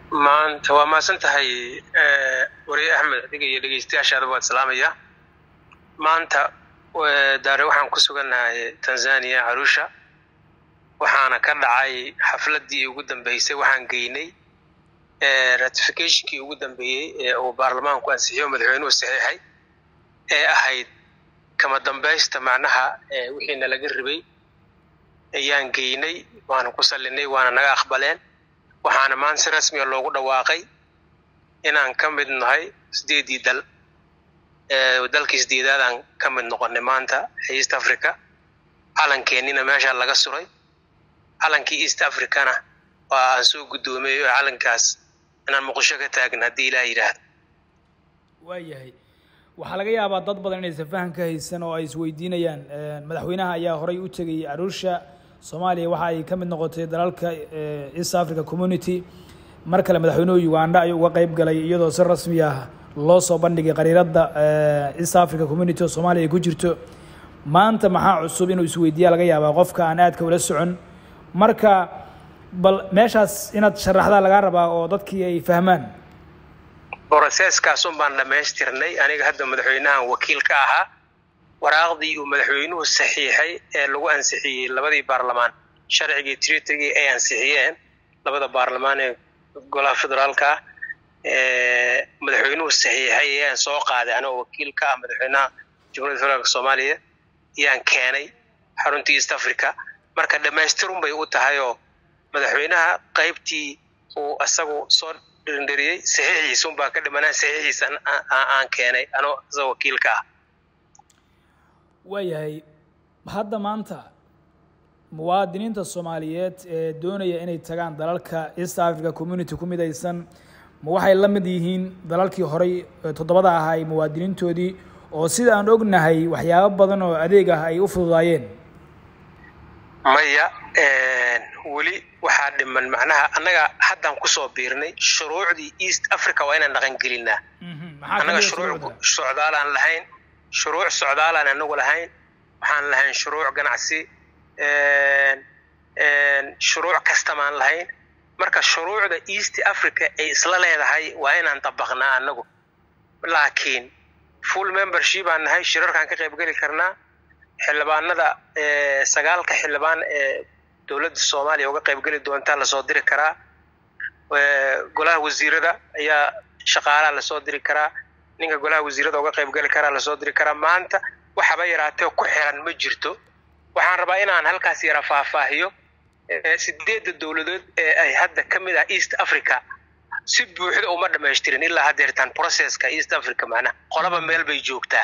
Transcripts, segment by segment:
maanta waa mahadsan tahay wariye axmed adiga iyo dhegeystayaashaada waad salaamaya maanta daare waxaan ku sugannahay tanzania carusha waxaana ka dhacay xafladdii ugu dambeysay waxaan geynay ratificationkii ugu dambeeyey ee uu baarlamaanku ansixiyo madaxweynuhu saxiixay ee ahayd kama dambaysta macnaha wixiina laga ribay ayaan geynay waana ku sallinay waana naga aqbaleen waxaana maanta si rasmiga loogu dhawaaqay inaan ka mid nahay sideedii dal dalkii sideedaadaan ka mid noqonay maanta east africa calankeenina meeshaa laga suray calankii east africana waa aan soo guddoomeeyo oo calankaas inaan muqdisho ka taagna haddii ilaah yidhaahdo waayahay waxaa laga yaabaa dad badan inaysan faham ka haysan oo ay isweydiinayaan madaxweynaha ayaa horay u tegay arusha soomaaliya waxa ay ka mid noqotay dalalka east africa community mar kale madaxweynuhu uganda ayuu uga qeyb galay iyadoo si rasmi ah loo soo bandhigay qariiradda east africa community oo soomaaliya ay ku jirto maanta maxaa cusub inuu isweydiiya laga yaabaa qofka aan aadka ula socon marka bal meeshaas inaad sharaxdaa lagaa rabaa oo dadkii ay fahmaan broseskaas un baan dhammaystirnay aniga hadda madaxweynahan wakiil ka ahaa waraaqdii uu madaxweynuhu saxiixay ee lagu ansixiyey labadii baarlamaan sharcigii tritrigii ay ansixiyeen labada baarlamaan ee golaha federaalka ah madaxweynuhu saxiixay ayaan soo qaaday anigoo wakiil ka ah madaxweynaha jamhuiyadda federaalk soomaaliya ayaan keenay xaruntii east africa marka dhammaystirun bay u tahay oo madaxweynaha qaybtii uu isagu soo dhirindhiriyey saxiixiisun baa ka dhimanaa saxiixiisa aan keenay anoo isagoo wakiil ka ah waayahay hadda maanta muwaadiniinta soomaaliyeed ee doonaya inay tagaan dalalka east africa community ku midaysan ma waxay la mid yihiin dalalkii horey toddobada ahaa ay muwaadiniintoodii oo sida aan ognahay waxyaabo badan oo adeeg ah ay u fududaayeen maya weli waxaa dhiman macnaha annaga haddaan kusoo biirnay shuruucdii east africa waa inaan dhaqan gelinaa annaga shuruuc socdaalaan lahayn shuruuc socdaalaan anagu lahayn waxaan lahayn shuruuc ganacsi shuruuc kastamaan lahayn marka shuruucda east africa ay isla leedahay waa inaan dabaqnaa anagu laakiin full membership aan nahay shirarkaan ka qaybgeli karnaa xildhibaanada sagaalka xildhibaan ee dowladda soomaaliya uga qaybgeli doontaa lasoo diri karaa golaha wasiirada ayaa shaqaalaha lasoo diri karaa ninka golaha wasiirada uga qaybgeli karaa lasoo diri karaa maanta waxaba yaraatee ku xiran ma jirto waxaan rabaa inaan halkaas yara faahfaahiyo sideedda dowladood ee ay hadda ka mid ah east africa si buuxda uma dhamaystirin ilaa haddeertaan processka east africa macnaha qolaba meel bay joogtaa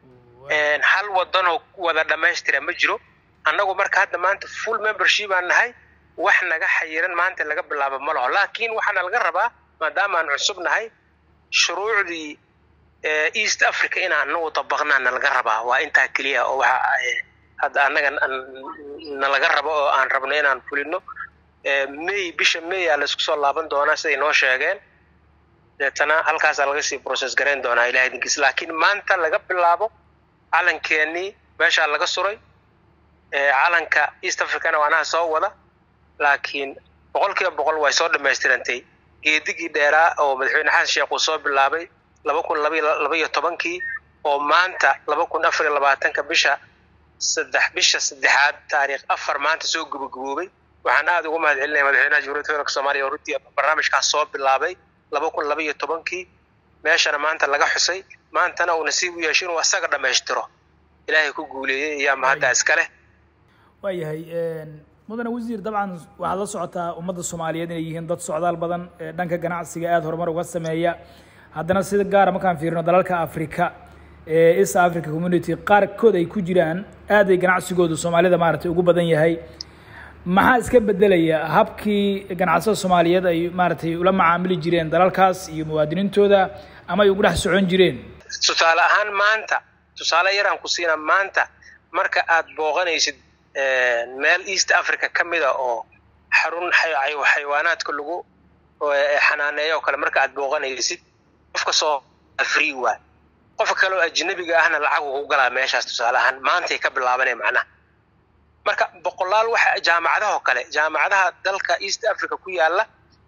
hal wadanoo wada dhammaystira ma jiro annagu marka hadda maanta full membership aan nahay wax naga xayiran maanta laga bilaabo ma laho laakiin waxaana laga rabaa maadaama aan cusub nahay shuruucdii east africa inaan anagu dabaqnaana laga rabaa waa intaa keliya oo waxa hadda annaga nalaga rabo oo aan rabno inaan fulino may bisha may aa laisku soo laaban doonaa siday noo sheegeen deetana halkaasaa laga sii process garayn doonaa ilahay idinkiis laakiin maanta laga bilaabo calankeenii meeshaa laga suray calanka east africana waanaha soo wada laakiin boqol kiiba boqol way soo dhammaystirantay geedigii dheeraa oo madaxweyne xasan sheekh uu soo bilaabay laba kun laba iyo tobankii oo maanta laba kun afar iyo labaatanka bisha saddex bisha saddexaad taariikh afar maanta soo gabagaboobay waxaan aada ugu mahad celinaya madaxweynaha jamhuiyadda federaalk soomaliya oo runtii barnaamijkaas soo bilaabay laba kun laba iyo tobankii meeshana maanta laga xusay maantana uu nasiib u yeesho inuu asaga dhammaystiro ilaahay ku guuleeyey ayaa mahadda iska leh waayahay mudane wasiir dabcan waxaad la socotaa ummadda soomaaliyeed inay yihiin dad socdaal badan dhanka ganacsiga aada horumar uga sameeya haddana sida gaara markaan fiirino dalalka africa ee east africa community qaarkood ay ku jiraan aad ay ganacsigoodu soomaalida maaragtay ugu badan yahay maxaa iska bedelaya habkii ganacsada soomaaliyeed ay maaragtay ula macaamili jireen dalalkaas iyo muwaadiniintooda ama ay ugu dhex socon jireen tusaale ahaan maanta tusaale yaraan ku siina maanta marka aad booqanaysid meel east africa ka mida oo xarun xayawaanaadka lagu xanaaneeyo oo kale marka aad booqanaysid qofka soo free waay qofka kale oo ajnabiga ahna lacag ugu galaa meeshaas tusaale ahaan maantay ka bilaabanay macnaha marka boqolaal waxa jaamacadahoo kale jaamacadaha dalka east africa ku yaala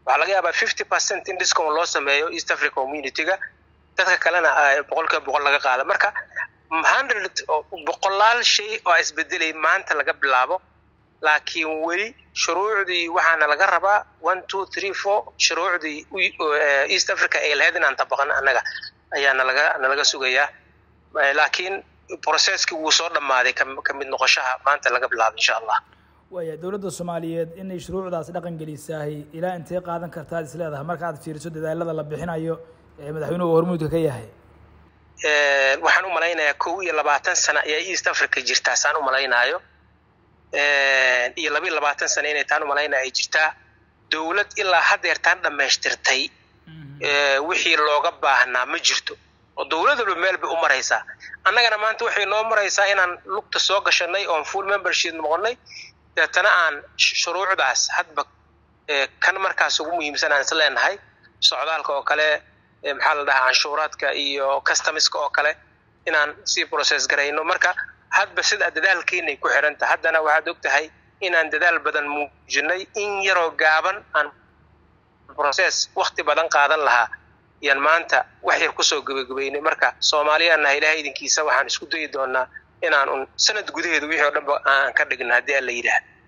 waxaa laga yaabaa fifty percent in discount loo sameeyo east africa community-ga dadka kalena boqolkiiba boqol laga qaado marka hundred boqolaal shay oo isbedelay maanta laga bilaabo laakiin weli shuruucdii waxaana laga rabaa one two three four shuruucdii east africa ay lahayd inaan tabaqano annaga ayaa nalaga nalaga sugayaa laakiin processkii wuu soo dhammaaday ka mid noqoshaha maanta laga bilaabo insha allah waaya dowladda soomaaliyeed inay shuruucdaas dhaqan gelisaahay ilaa intee qaadan kartaad is leedahay marka aad fiiriso dadaalada la bixinayo ee madaxweynuhu hormuudka ka yahay waxaan u malaynayaa kow iyo labaatan sano ayaa east africa jirtaa saan u malaynaayo iyo laba iyo labaatan sano inay taan u malaynaya ay jirtaa dowlad ilaa haddeertaan dhammaystirtay wixii looga baahnaa ma jirto oo dowlad walba meel bay u maraysaa annagana maanta waxay noo maraysaa inaan lugta soo gashanay oon full membership noqonnay deetana aan shuruucdaas hadba kan markaas ugu muhiimsan aan is leenahay socdaalka oo kale maxaa la dhahaa canshuuraadka iyo customiska oo kale inaan sii process garayno marka hadba sida dadaalkeenay ku xidhanta haddana waxaad og tahay inaan dadaal badan muujinay in yaroo gaaban aan process wakti badan qaadan lahaa yaan maanta wax yar kusoo gebagabeynay marka soomaaliyaannaha ilahay idinkiisa waxaan isku dayi doonaa inaan un sanad gudaheeda wixii o dhanba aan ka dhigna haddii alla yidhaah